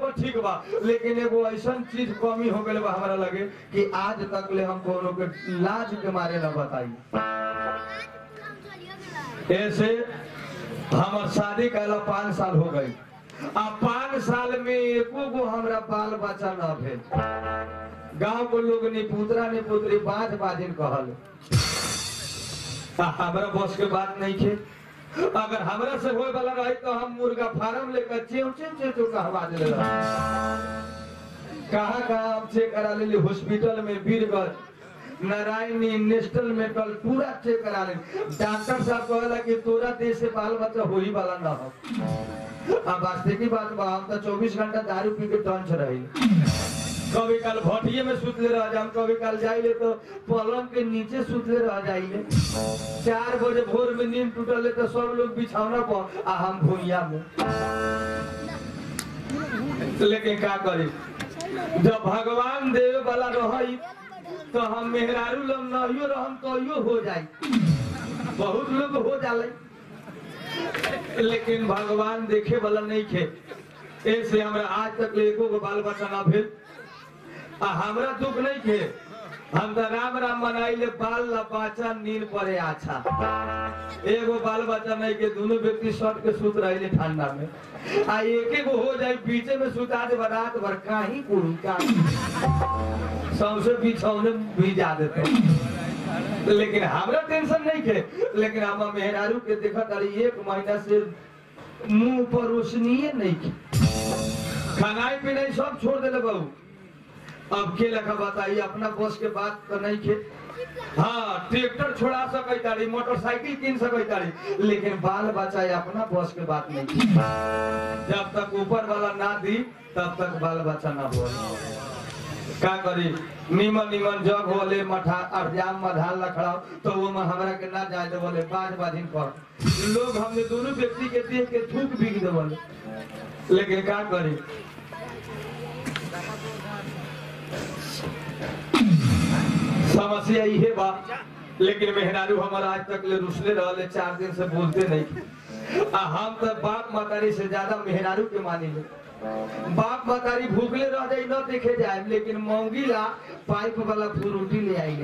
सब ठीक बा लेकिन एगो ऐसा चीज कमी हो गई बा हमारा लगे कि आज तक ले हम कोनो के लाज के मारे न बताई ऐसे हमार शादी कैला पाँच साल हो गई आ पाँच साल में एको गो हमरा बाल बच्चा न भेल गांव के लोग नी पुतरा नी पुत्री बाज बाजिन कहल आ हमरा बस के बात नहीं थे अगर हमरा से होए वाला रही तो हम मुर्गा फार्म लेकर चेव चेव चेव चेव कहवा दे कहाँ कहाँ हम चेक करा लेली हॉस्पिटल में बीरगंज नारायणी नेशनल मेडिकल पूरा चेक करा ले डॉक्टर साहब कहला कि तोरा देश से बाल बच्चा हो ही वाला ना हो अब वास्तविक की बात बा हम तो 24 घंटा दारू पी के टंच रही कभी काल भटिये में सुतले रह जाम कभी काल जाइले तो पलंग के नीचे सुतले रह जाइले चार बजे भोर में नींद टूटले तो सब लोग बिछौना पर आ हम भूइया में लेकिन का करी जब भगवान देवे वाला रही तो हम मेहरारू लोग नहियो रहम तो यो हो जाई बहुत लोग हो जाले लेकिन भगवान देखे वाला नहीं खे ऐसे हमरा आज तक ले एको गो बाल बच्चा ना भेल आ हमरा दुख नहीं खे हम तो राम राम मनाइले बाल ला बच्चा नींद पड़े अच्छा एगो बाल बच्चा नहीं के दोनों व्यक्ति सट के सुत रहे ठंडा में आ एक एक हो जाए बीचे में सुता दे रात भर काही कुड़ी का सौसे बिछौने भिजा देते लेकिन हमरा टेंशन नहीं थे लेकिन हम मेहरारू के देखा तारी एक महीना से मुंह पर रोशनीय नहीं थी खानाई पीनाई सब छोड़ देले बहू अब के लखा बताइए अपना बस के बात तो नहीं थे हाँ ट्रैक्टर छोड़ा सकै तारी मोटरसाइकिल किन सकै तारी लेकिन बाल बच्चा ये अपना बस के बात नहीं थी जब तक ऊपर वाला ना दी तब तक बाल बच्चा ना हो का करी निमन निमन जग होले मठा अरजाम मधाल लखड़ाओ तो वो में हमरा के ना जाए दे बोले बाज बाजिन कर लोग हमने दोनों व्यक्ति के देख के थूक बिक दे बोले लेकिन का करी समस्या इहे बा लेकिन मेहरारू हमारा आज तक ले रुसले रहले चार दिन से बोलते नहीं आ हम तो बाप मातारी से ज्यादा मेहरारू के मानी ले बाप मतारी भूखले रह जाई न देखे जाए लेकिन मौगी ला पाइप वाला फ्रूटी ले आई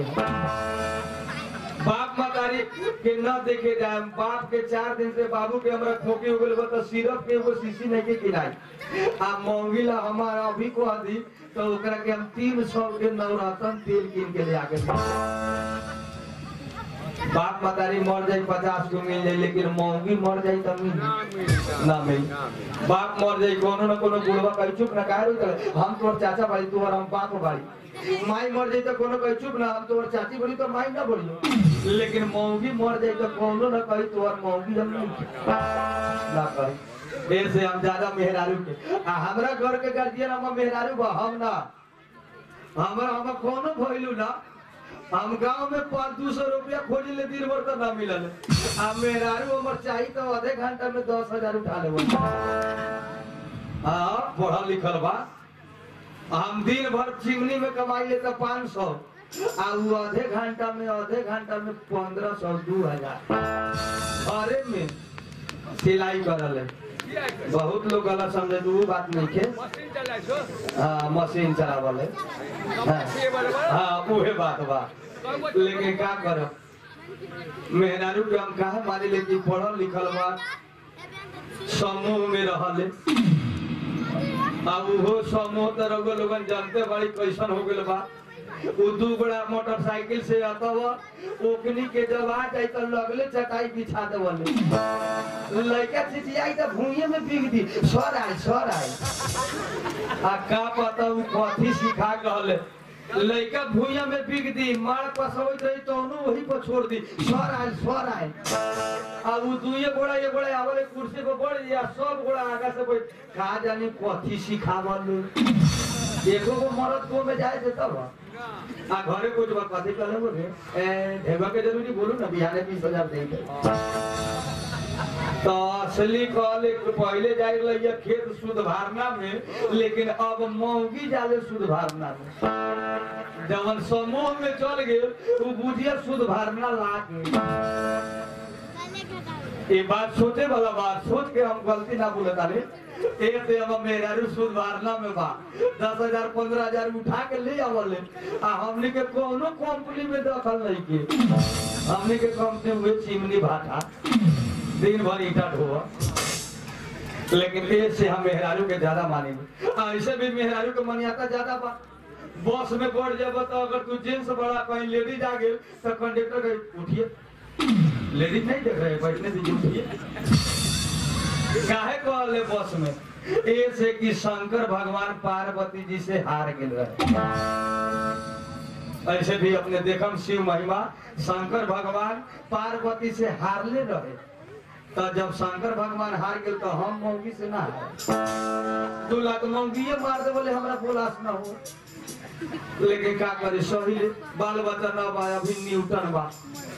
बाप मतारी के न देखे जाए बाप के चार दिन से बाबू के हमरा खोके हो गइल बा तो सिरप के एगो शीशी नहीं के किनाई आ मौगी ला हमारा अभी को दी तो ओकरा के हम तीन सौ के नवरत्न तेल कीन के ले आके दी। बाप मतारी मर जाई पचास को मिल जाई लेकिन मौगी मर जाई तो मिल जाई। ना मिल बाप मर जाई कोनो न कोनो बुढ़वा कही चुप ना काहे रोई तले हम तोर चाचा बाड़ी तू और हम बाप बाड़ी माई मर जाई तो कोनो कही चुप ना हम तोर चाची बड़ी तो माई ना बड़ी लेकिन मौगी मर जाई तो कोनो न कही तोर मौगी हम नहीं ना कही ऐसे हम ज्यादा मेहरारू के आ हमरा घर के गार्जियन हम मेहरारू बा हम ना हमरा हम कोनो भइलू ना हम गांव में पाँच दू सौ रुपया खोजी ले दिन भर तो ना मिलल आ मेहरारू हमर चाहिए तो आधे घंटा में दस हजार उठा ले हाँ पढ़ल लिखल बा हम दिन भर चिमनी में कमाई ले तो पाँच सौ आ उ आधे घंटा में आधे घंटा में पंद्रह सौ दू हजार अरे में सिलाई करल है बहुत लोग गलत समझे तो वो बात नहीं थे मशीन चलाइ छो हाँ मशीन चलावल है हाँ, हाँ उहे बात बा लेकिन का करब मेहरारू के हम कहा मानी ले कि पढ़ल लिखल बा समूह में रहले अब उहो समूह तो रउआ लोगन जानते बड़ी कैसन हो गइल बा उ दू गोड़ा मोटरसाइकिल से अतव ओकनी के जब आ जाई तो लगले चटाई बिछा देवले लड़का चिचियाई तो भूइये में बिग दी सर आए सर आए आ का पता उ कथी सिखा कहले लड़का भूइया में बिग दी मार पसवैत रही तो वही पर छोड़ दी सर आए सर आए अब उ दुइये गोड़ा ये गोड़ा आवले कुर्सी पर बढ़ या सब गोड़ा आगा से बैठ का जानी कथी सिखावल एको को मरद को में जाए देता बा आ घरे कुछ बात कथी कहले बोले ए ढेबा के जरूरी बोलू ना बिहाने बीस हजार दे के तो असली कहले कि पहले जाए रहिए खेत शुद्ध भारना में लेकिन अब मौगी जाले शुद्ध भारना में जवन समूह में चल गए वो बुझिया शुद्ध भारना ला के ये बात सोचे वाला बात सोच के हम गलती ना बोले तारे एक से हम मेहरारू सुधारना में बा दस हजार पंद्रह हजार उठा के ले आवले आ हमनी के कोनो कंपनी में दखल नहीं के हमनी के कंपनी हुए चिमनी भाटा दिन भर ईटा ढोआ लेकिन ये से हम मेहरारू के ज्यादा मानेंगे आ, ऐसे भी मेहरारू के मनियाता ज्यादा बा बस में बढ़ जाब तो अगर तू जेंट्स बड़ा कहीं लेडीज आ गए तो कंडक्टर के उठिए लेडीज नहीं देख रहे बैठने दीजिए उठिए काहे कहले बस में ए से कि शंकर भगवान पार्वती जी से हार गेल रहे ऐसे भी अपने देखम शिव महिमा शंकर भगवान पार्वती से हारले रहे तो जब शंकर भगवान हार गेल तो हम मौगी से ना हारे दू लाख मौगिए मार दे बोले हमरा बोलास ना हो लेकिन का करे सही बाल बच्चा ना बा अभी न्यूटन बा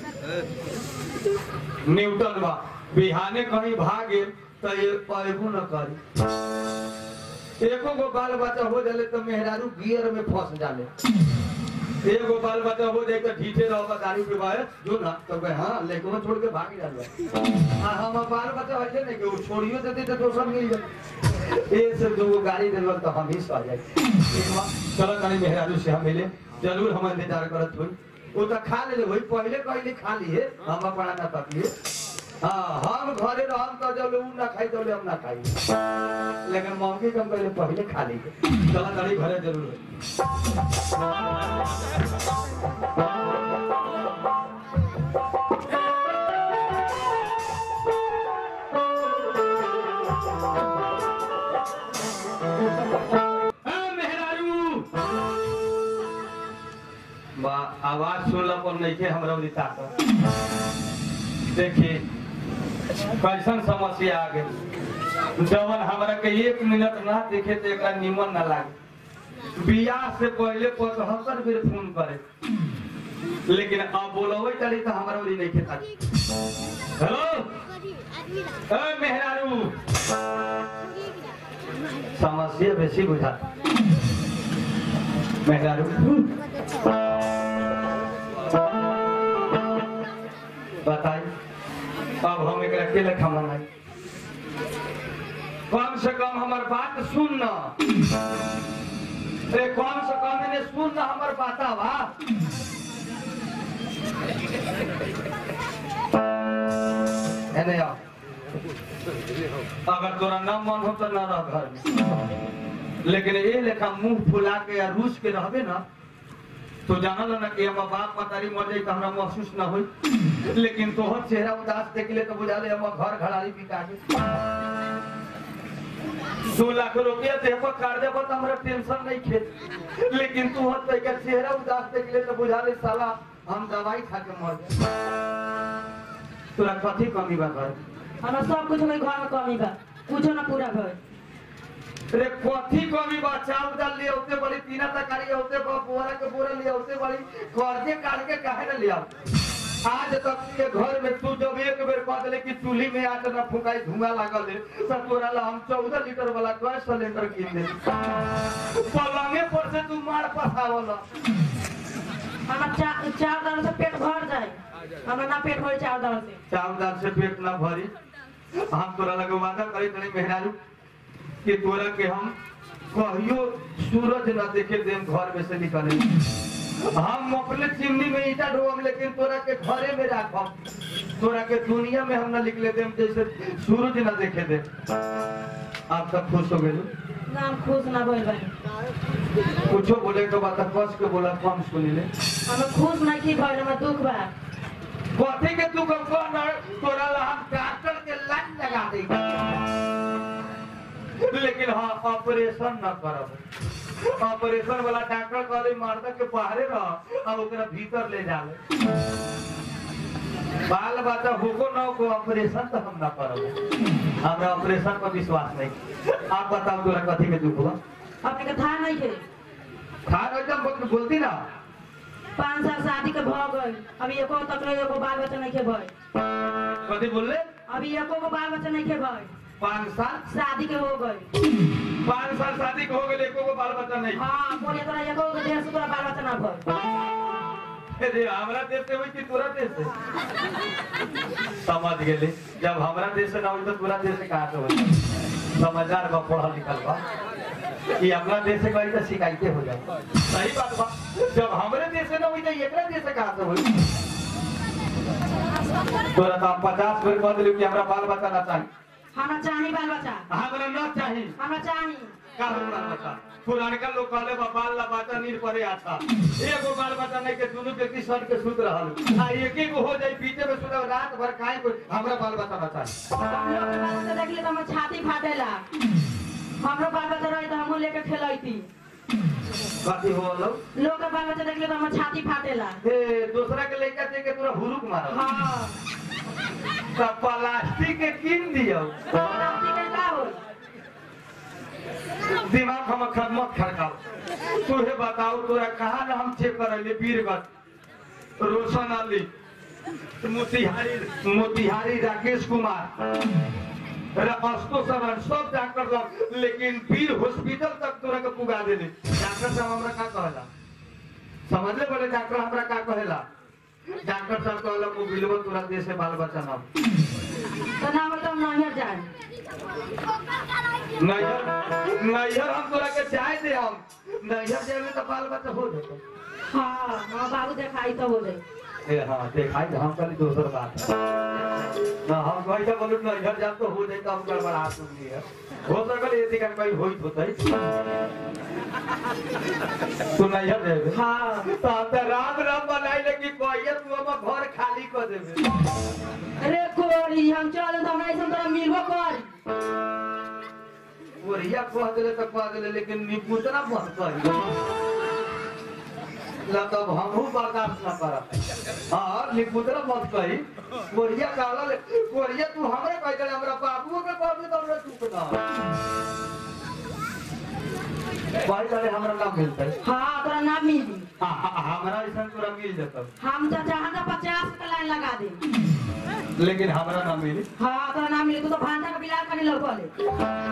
न्यूटन बा बिहाने कहीं भागे तो ये पैबू न करी एको गो बाल बच्चा हो जाले तो मेहरारू गियर में फंस जाले एगो बाल बच्चा हो जाए तो ढीठे रहोगा दारू के बाहर जो ना तो कहे हाँ लेकिन छोड़ के भाग जाले आ हम बाल बच्चा वैसे नहीं कि वो छोड़ियो देते तो दोसर मिल जाए ए से दो गो गाड़ी देवल तो हम ही सह जाए चलो तनी मेहरारू से हम मिले जरूर हम इंतजार करत हुई वो तो खा ले वही पहले पहले खा लिए हम अपना ना तकलिए हाँ हम घरे रहम तो जब उ ना खाई तो हम ना खाई लेकिन मौके कम पहले पहले खा ली चला तनी घरे जरूर होई। हाँ, मेहरारू बा आवाज सुनला पर नहीं के हमरा उदी ताकत देखिए कैसन समस्या आ गई जवन हमरा के एक मिनट ना देखे तो एकरा निमन ना लागे बियाह से पहले पचहत्तर बेर फोन करे लेकिन अब बोलवे चली तो हमरा उदी नहीं खेता हेलो ए मेहरारू समस्या बेसी बुझा मेहरारू बताई अब हम एक अकेले खमनाई कम से कम हमार बात सुन न अरे कम से कम इन्हें सुन न हमार बाता बा एने आओ अगर तोरा न मन हो तो न रह घर में लेकिन ये लेखा मुंह फुला के या रूस के रहबे ना तो जानल ना कि हम बाप मतारी मर जाई तो हमरा महसूस ना होई लेकिन तोहर चेहरा उदास देख ले तो बुझा ले हम घर घराली बिका के दो लाख रुपया दे पर कर दे तो हमरा टेंशन नहीं खे लेकिन तू हत के चेहरा उदास देख ले तो बुझा ले साला हम दवाई खा के मर जाए तोरा कथी कमी बा घर हमरा सब कुछ में घर में कमी बा कुछो ना पूरा भइल रे कथी कमी बा चाउर दाल लिए होते बड़ी तीना तरकारी होते बा बोरा के बोरा लिए होते बड़ी कर्जे काट के काहे ना लिया आज तक के घर में तू जब एक बेर कह दिले कि चूल्ही में आके ना फुकाई धुआं लागल है तो तोरा ला हम चौदह लीटर वाला गैस सिलेंडर कीन दे पलंगे पर से तू मार पसावल हमरा चा चार दाल से पेट भर जाए हमरा ना पेट भर चार दाल से चाउर दाल से पेट ना भरी हम तोरा लगे वादा करी तनी मेहरारू कि तोरा के हम कहियो सूरज ना देखे देम घर में से निकले हम अपने चिमनी में ईटा ढोम लेकिन तोरा के घरे में राखम तोरा के दुनिया में हम ना निकले देम जैसे सूरज ना देखे दे आप तक खुश हो गए ना हम खुश ना भइल बानी कुछो बोले के बात कस के बोला कम सुनी ले हमरा खुश ना की भइल हमरा दुख बा कथी के तू कब कौन तोरा ला हम डॉक्टर के लाइन लगा दे लेकिन हाँ ऑपरेशन न करब ऑपरेशन वाला डॉक्टर कहले मर्दा के बाहरे रह और ओकरा भीतर ले जाले बाल बच्चा होको न को ऑपरेशन तो हम ना करब हमरा ऑपरेशन पर विश्वास नहीं आप बताओ तोरा कथी के दुख बा अपने के था नहीं के खान एकदम बोल- बोलती ना पाँच साल शादी के भ गइल अभी एको तक ले एगो बाल बच्चा नहीं के भइल कथी बोलले अभी एको गो बाल बच्चा नहीं के भइल पाँच साल शादी के हो गइल पाँच साल शादी के हो गए एको गो बाल बच्चा नहीं हाँ बोलिए तोरा एको गो देह से तोरा बाल बच्चा ना भइल अरे हमरा देश से हुई कि तोरा देश से समझ गेली जब हमरा देश से ना हुई तो तोरा देश से कहाँ से हुई समझदार बा पढ़ल लिखल बा कि अपना देश से कहीं तो शिकायतें हो जाए सही बात बा जब हमरे देश से ना हुई तो एकरा देश से कहाँ से हुई तोरा तो हम पचास बेर कह दिलू कि हमरा बाल बच्चा ना चाहिए हमरा चाही बाल बच्चा हमरा ना चाहिए हमरा चाही का हो बाल बच्चा पुरानका लोग कहले बा बाल ला बच्चा नीर परे आता एगो बाल बच्चा नहीं के दुनू व्यक्ति सट के सुत रहल आ एक एक हो जाई पीछे में सुत रात भर खाए कोई हमरा बाल बच्चा बचा हम लोग के बाल बच्चा देखली तो हमर छाती फाटेला हमरो बाल बच्चा रही तो हमहू लेके खेलैती कथी हो लोग लोग के बाल बच्चा देखली तो हमर छाती फाटेला ए दूसरा के लइका दे के तोरा हुरुक मारल हाँ त प्लास्टिक के किन दियो प्लास्टिक के का होई दिमाग हम खदमत खड़काओ तोहे बताओ तोरा कहाँ ना हम चेक करले वीरगंज रोशन अली मोतिहारी मोतिहारी राकेश कुमार अस्तो सरन सब डॉक्टर लोग लेकिन वीर हॉस्पिटल तक तोरा के पुगा देले डॉक्टर साहब हमरा का कहला समझले बोले डॉक्टर हमरा का कहेला डॉक्टर साहब कहला मोबिलवा तोरा देश से बाल बच्चा ना तो ना होई तो हम नैहर जाए नैहर नैहर हम तोरा के चाय दे हम नैहर जाए में तो बाल बच्चा हो जाता हाँ हाँ बाबू देखाई तो बोले ए हाँ देखाई तो हम कल दोसर बात है ना हम कैसे बोलू ना इधर जाम तो हो जाए तो हम गड़बड़ा दूंगी है हो सकल ये दिखा कहीं होई होता है तू नहीं है देवे हाँ तो हम तो राम राम बनाई लेकिन कहिए तू हम घर खाली कर देवे अरे कोरी हम चल तो हमरा ऐसा तोरा मिलबो कर बोरिया कह दिले तो कह दिले लेकिन निपुतना मत कही ला तब हमहू बर्दाश्त न करब हाँ निपुतना मत कही बोरिया कहला ले बोरिया तू हमरे कह दिले हमरा बाबुओ के कह दे तो हमरा चुप ना भाई जाने हमरा ना मिलते हाँ तोरा ना मिली हाँ, हाँ, हमरा ऐसा तोरा मिल जाता हम तो चाहत तो पचास के लाइन लगा दे लेकिन हमरा ना मिली हाँ तोरा ना मिली तू तो भांजा का बिलार कनी लौकले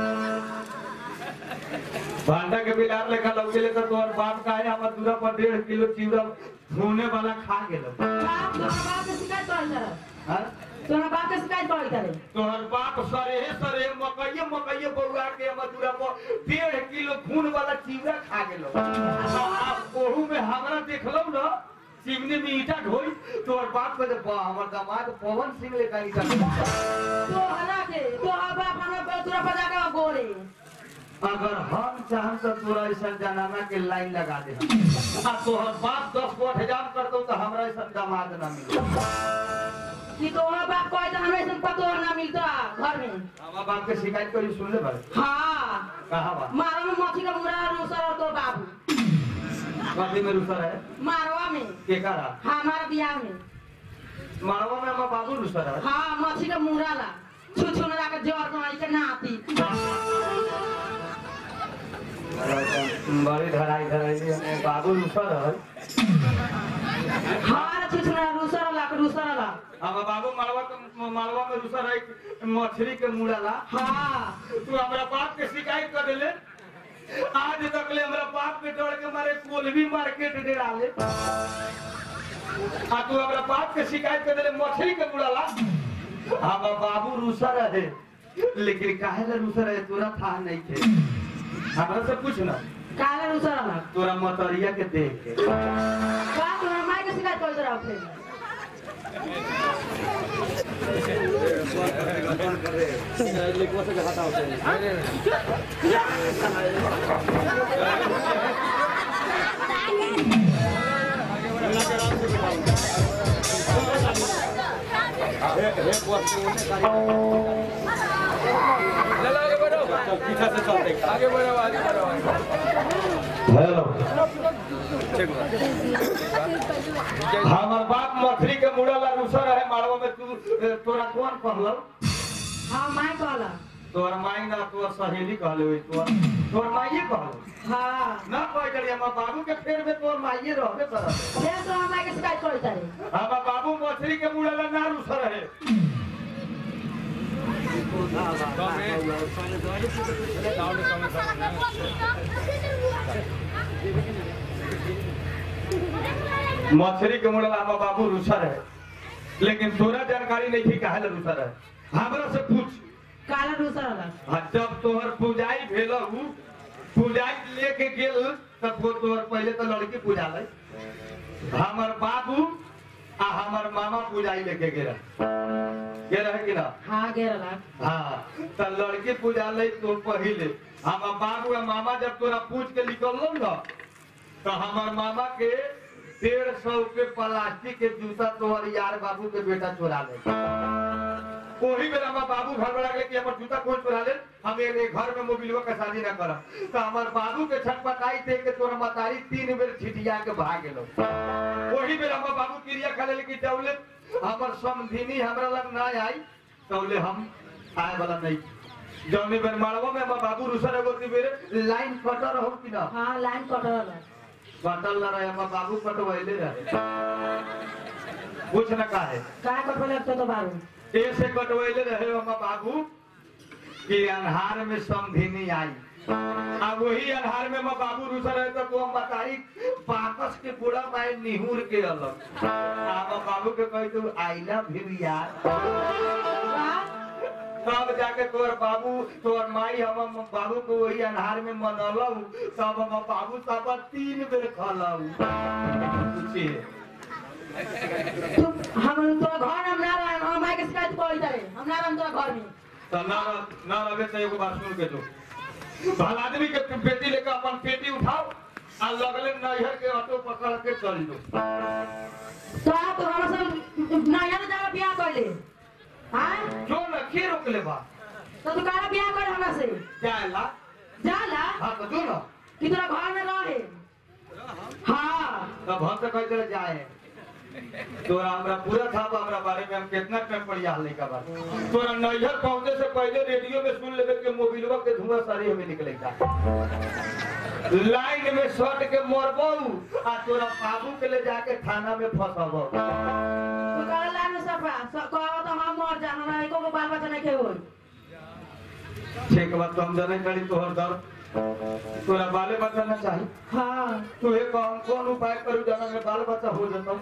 भांडा के बिलार लेखा लग गेले तो तोहर बाप का है हमर दूरा पर डेढ़ किलो चिवड़ा धोने वाला खा गेलो बाप तोरा बाप के शिकायत कर जरा हाँ? तोरा बाप के शिकायत कर करे तोहर बाप सरेहे सरेहे मकइये मकइये बउआ के मधुरा पर डेढ़ किलो खून वाला चिवड़ा खा गेलो आ ओहू में हमरा देखलौ न चिमनी में ईटा ढोई तोहर बाप के बा हमर दामाद पवन सिंह ले कहीं कर तोहरा के तोहर बाप हमरा तोरा बजा के बोले अगर हम चाहम तो तोरा ऐसा जनाना के लाइन लगा दे आ तोहर बाप दस गो हजार करतौ तो हमरा ऐसा दामाद ना मिले कि तोहर बाप कहे तो हमरा ऐसा पतो ना मिलता घर में हमार बाप के शिकायत करी सुन ले भाई हाँ कहा बा मारवा में मछली का मुरा रूसर और तो बाबू कथी में रुसर है मारवा में के करा हमारा बियाह में मारवा में हमार बाबू रुसर है हाँ मछली का मुरा ला छू छू ना के जोर को आई के नाती बड़ी धराई धराई बाबू रुसर है हाँ छू छू ना रूसर ला के रूसर ला हमार बाबू मालवा के मालवा में रुसर है मछली के मुड़ाला हाँ तू हमरा बाप के शिकायत कर देले आज तक ले हमरा बाप के डर के मारे कोलवी मार्केट डेरा ले आ तू हमरा बाप के शिकायत कर देले मछली के मुड़ाला हमार बाबू रुसर है लेकिन काहे ला रुसर है तोरा था नहीं थे हमरा से पूछ ना काले रूसर ला तोरा मतरिया के देख के का तोरा माई के शिकायत कर जरा फिर आगे बढ़ो आगे बढ़ो हेलो हमार बाप मछली के मुड़ाला रुसर है मारवा में तू तोरा कौन कहलो हाँ माई कहला तोर माई ना तोर सहेली कहले हुई तोर तोर माइये कहलो हाँ ना कह करी हमार बाबू के फेर में तोर माइये रहबे करत फिर तोरा माई के शिकायत कर तारे हमार बाबू मछली के मुड़ाला ना रुसर है साउंड कम साउंड मछली के मुड़ल हमार बाबू रुसर है लेकिन तोरा जानकारी नहीं थी काहे ला रुसर है हमरा से पूछ काला दूसरा वाला हाँ, जब तोहर पूजाई भेल हु पूजाई लेके गेल तब वो तोहर पहले तो लड़की पूजा ले हमर बाबू आ हमर मामा पूजाई लेके गेल गेल है कि ना हाँ गेरला हाँ तो लड़की पूजा ले तो पहले हमर बाबू आ मामा जब तोरा पूछ के निकललो ना तो हमर मामा के डेढ़ सौ के प्लास्टिक के जूता तोहर यार बाबू के बेटा चोरा ले वही बेर हमार बाबू घर बड़ा गए कि हमर जूता कौन चुरा ले हम ये घर में मोबिलवा के शादी ना करब तो हमार बाबू के छटपटाई थे के तोर मतारी तीन बेर छिटिया के भाग गेलो वही बेर हमार बाबू क्रिया खा ले कि जौले हमर समधिनी हमरा लग ना आई तौले हम आए वाला नहीं जौने बेर मारवा में हमार बाबू रुसर एगो ती बेर लाइन कटर हो कि ना हाँ लाइन कटल वाला कटल ना रहे हमार बाबू कटवैले रहे कुछ ना काहे का कटल लगते तो बारू ऐसे कटवैले रहे हमार बाबू कि अन्हार में समधिनी आई आ वही अन्हार में हमार बाबू रुसर रहे तो वो बताई बाकस के पूरा माय निहुर के अलग आ हमार बाबू के कही तू आईला भी यार तब जाके तोर बाबू तोर माई हम बाबू को वही अन्हार में मनलौ तब हम बाबू सब तीन बेर खलौ पूछिए तू हम तोरा घर हम ना रहे हम माई के शिकायत कोई करे हम ना रहे तोरा घर में तो ना ना लगे तो एगो बात सुन के तो भल आदमी के पेटी लेकर अपन पेटी उठाओ आ लगले नैहर के ऑटो पकड़ के चल दो तो आप तो हमरा से नया ने जाकर बियाह कर ले हाँ जो न के रोकले बा तो तू काला बियाह कर हमरा से जाएला जाला हाँ तो जो न कि तोरा घर में रहे हाँ तब हम तो कहते रहे जाए तोरा हमरा पूरा था हमरा बारे में हम कितना टाइम पढ़िया हले का बात तोरा नैहर पहुंचे से पहले रेडियो में सुन लेबे के मोबिलवा के धुआं सारी हमें निकलेगा लाइन में सट के मरबौ आ तोरा बाबू के ले जाके थाना में फंसबौ तू काला लाइन में सफा कहवा तो हम मर जा हमरा एको को बाल बच्चा नहीं के होई ठीक बात तो हम जाने करी तोहर दर्द तोरा बाले बच्चा ना चाही हाँ तू एक कौन कौन उपाय करू जाना में बाल बच्चा हो जतो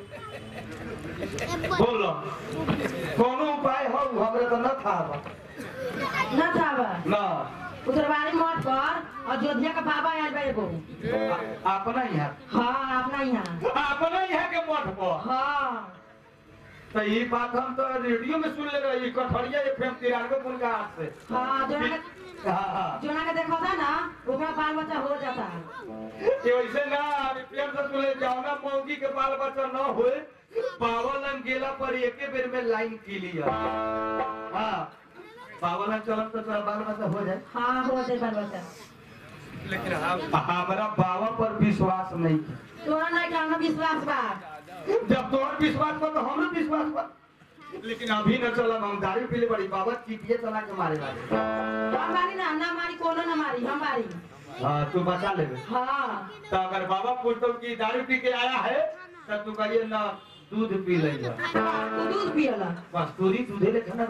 बोलो कोनो उपाय हो हमरे तो न था बा। ना था बा ना उधर बारी मत कर अयोध्या का बाबा आयल बा एगो आ- अपना यहाँ हाँ अपना यहाँ अपना यहाँ के मठ पर हाँ तो ये बात हम तो रेडियो में सुन ले रहे कठरिया एफ एम तिरानवे पुल का हाथ से हाँ जोना के हाँ हाँ जोना के देखा था ना ओकरा बाल बच्चा हो जाता कि वैसे ना प्रेम से सुने जाओ मौगी के बाल बच्चा न होए पावलन गेला पर एके बेर में लाइन क्लियर हाँ पावलन चलम तो तोरा बाल बच्चा हो जाए हाँ हो जाए बाल बच्चा लेकिन हम हमारा बाबा पर विश्वास नहीं तोरा नहीं के हमरा विश्वास बा जब तोहर विश्वास पर तो हमरो विश्वास पर लेकिन अभी न चलम हम दारू पीले बड़ी बाबा चीटिए चला के मारे वाले हम मारी ना ना मारी कोनो ना मारी हम मारी हाँ तू बचा लेबे हाँ तो अगर बाबा पूछतो कि दारू पी के आया है तो तू कहिए ना दूध पी लेगा तू दूध पियला कस्तूरी दूधे ले खाना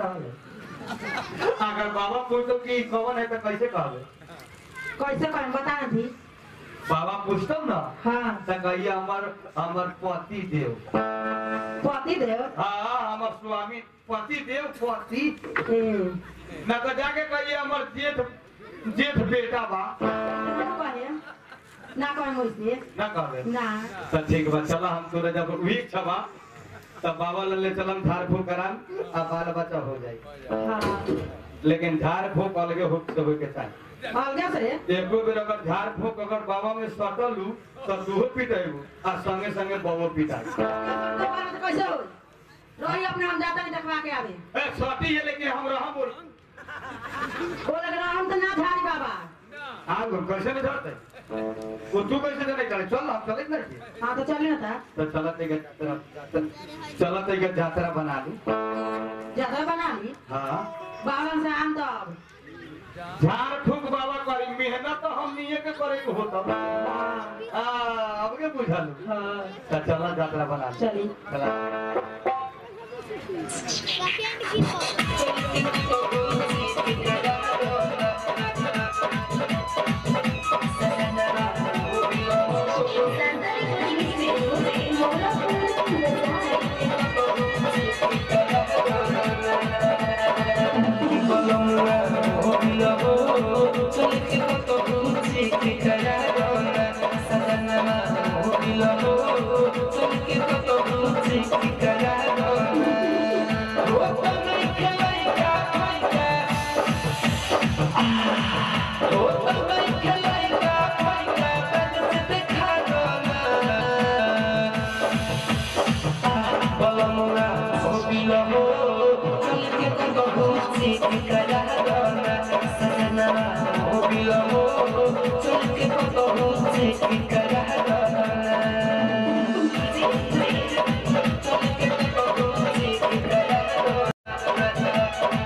रहल अगर बाबा पूछतो कि कौन है तो कैसे कहबे कैसे कहें बता ना थी बाबा पूछतो ना हाँ तो कहिए हमर हमर पति देव पति देव हाँ हमर स्वामी पति देव पति ए न तो जाके कहिए हमर जेठ जेठ बेटा बा ना कहे ना कहे वैसे ना कहबे ना तो ठीक बा चला हम तोरे जब वीक छबा तब बाबा ले चलम झाड़ फूक करान आ बाल बच्चा हो जाए हाँ लेकिन झाड़ फूक अलगे हो होए के चाहिए अलगे से एको बेर अगर झाड़ फूक अगर बाबा में सटलू तो तूहो पिटेबू आ संगे संगे बाबा पिटाई तो बाल बच्चा कैसे हो रही अपने हम जाता नहीं देखवा के आवे ए सटी है लेकिन हम रहा बोल वो लग रहा हम तो ना झाड़ी बाबा हाँ गुरु कैसे नहीं धरते वो तू कैसे नहीं करे चल हम चले ना कि? हाँ तो चलिए ना था तो चलत एक जातरा चलत एक जातरा बना ली ज्यादा बना ली हाँ बाबा से आम तो अब झाड़ फूक बाबा करी मेहनत तो हम नहीं के करे के होता हाँ अब के बुझल हाँ तो चला जातरा बना ली चली चला Santa Recording Studio, Mola की करा दोना वो तो नहीं खेलाई का फाइका वो तो नहीं खेलाई का फाइका बज से देखा दोना बलमुना हो बिलो हो चल के तो बहुत सी की करा दोना सजना हो बिलो हो चल के तो बहुत सी की करा दोना चल के तो बहुत सी की करा दोना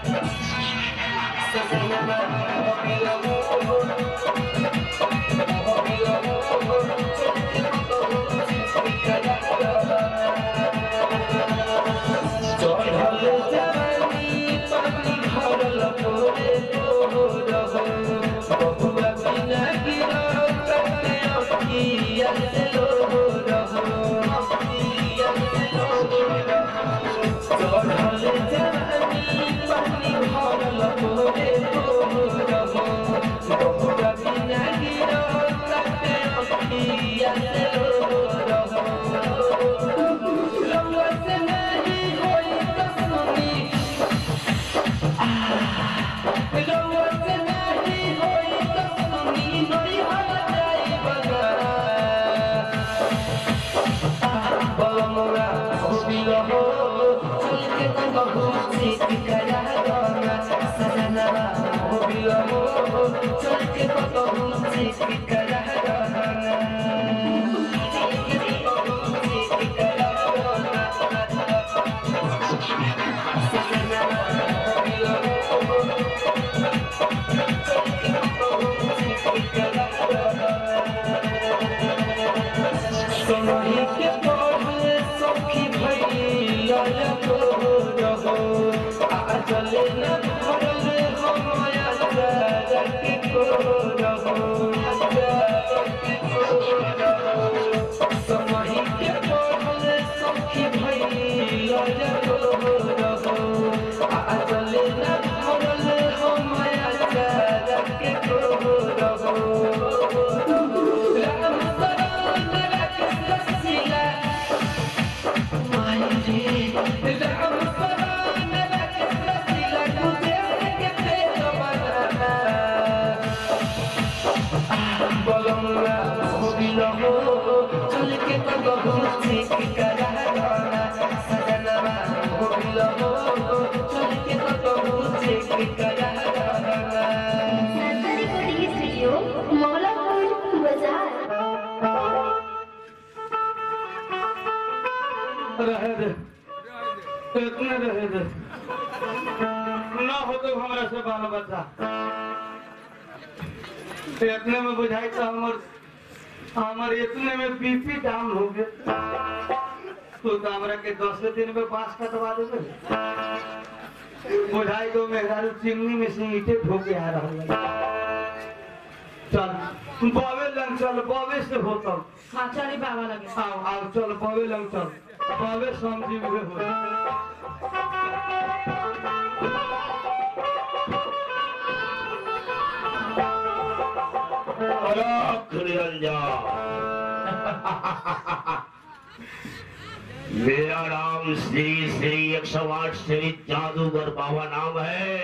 सजना हो बिलो हो हो बिलो हो चल के तो बहुत सी की करा दोना चढ़ल जवानी पानी भरल तोरे तोर हो बहुआ बिना गिरल कते अखिया से लोर हो अखिया से लोर हो चढ़ल जवानी पानी भरल तोरे तोर हो बहुआ बिना गिरल कते अखिया से लोर हो रउआ से नहीं होई दुश्मनी रउआ से नहीं होई दुश्मनी नहीं हट जाई बगा बलमुआ हो बिलो हो चल के तो बहुत सी करा दोना सजना हो बिलो हो चल के तो बहुत सी करा दोना सोनही के पढ़े सखी भैया तो रहो आ चले न भरल हो माया के को रहो सोनही के पढ़े सखी भैया तो रहो आ चले न भरल हो माया के को रहो राम सरान राकेश रसीला सरकारी रिकॉर्डिंग स्टूडियो मौलापुर बाजार रहे दे इतने रहे दे ना हो तो हमारा से बाल बच्चा इतने में बुझाई तो हमर हमर इतने में बीपी डाउन हो गए तू तो हमरा के दस दिन में बांस कटवा देबे बुझाई तो मेहरारू चिमनी में से ईटे ठोके आ रहा है चल बावे लंग चल बावे से होता हाँ चली बाबा लगे आओ आओ चल बावे लंग चल बावे समझी हुए हो अलख निरंजन मेरा नाम श्री श्री एक सौ आठ श्री जादूगर बाबा नाम है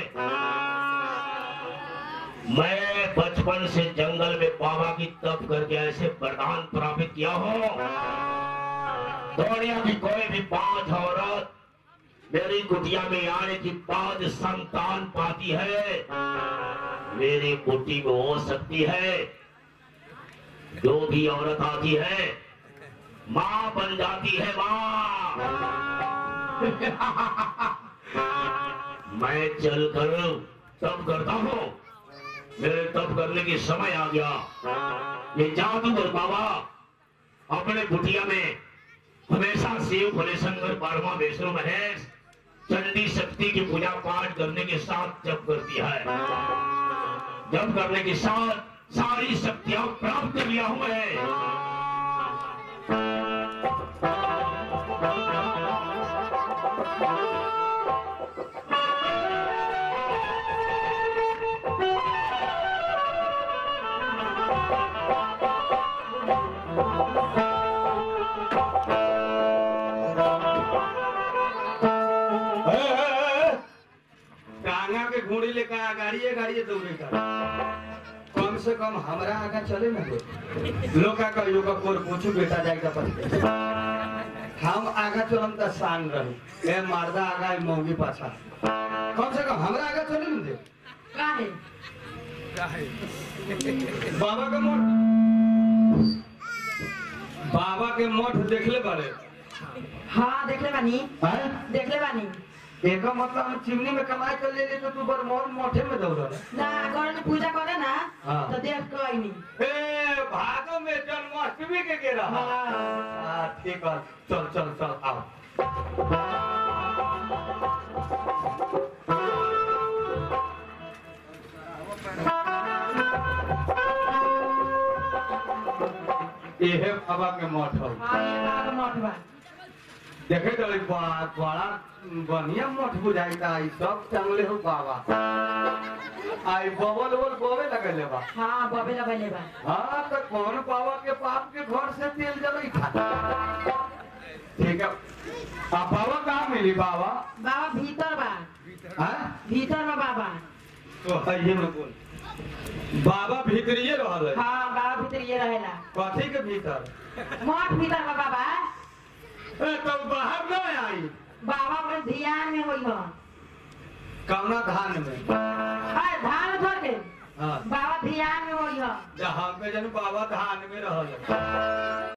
मैं बचपन से जंगल में बाबा की तप करके ऐसे वरदान प्राप्त किया हूँ दुनिया की कोई भी पांच औरत मेरी कुटिया में आने की बाद संतान पाती है मेरी कुटी में हो सकती है जो भी औरत आती है माँ बन जाती है माँ मैं चलकर तप करता हूँ मेरे तप करने की समय आ गया ये जादूगर बाबा अपने कुटिया में हमेशा शिव फलेशंकर बारहवा वैष्णो महेश चंडी शक्ति की पूजा पाठ करने के साथ जप करती है जप करने के साथ सारी शक्तियां प्राप्त कर लिया हूं मैं गाड़ी दौड़े का कम से कम हमरा आगा चले ना दो लोग का कहियो का कोर पूछू बेटा जाएगा पर हम आगा चलम त शान रही ए मर्दा आगा ए मौगी पाछा कम से कम हमरा आगा चले ना दे काहे बाबा के मठ बाबा के मठ देखले बारे हाँ देखले बानी हैं देखले बानी एका मतलब हम चिमनी में कमाई कर ले तो तू बरमोहन मठे में दौड़ ना घर में पूजा करे ना हाँ। तो देख कोई नहीं ए भादो में जन्माष्टमी के गेरा हाँ। हाँ ठीक है चल चल चल आओ इहे बाबा के मठ हो हाँ ये बाबा मठ बा देखे तो एक बा- बड़ा बढ़िया मठ बुझाइता ई सब चंगले हो बाबा आई बबल बबल बोवे लगले बा हाँ बबे लगले बा हाँ तो कौन बाबा के पाप के घर से तेल जलाई था ठीक है आ बाबा कहाँ मिली बाबा बाबा भीतर बा हाँ भीतर बा बाबा तो है में बोल बाबा भीतरिए रहल है हाँ बाबा भीतर ये रहेला कथी के भीतर मठ भीतर बा बाबा ए तो बाहर न आई बाबा में ध्यान में होई हो कौना धान में अरे धान छोड़ के हाँ बाबा ध्यान में होई हो जहाँ पे जन बाबा धान में रहल है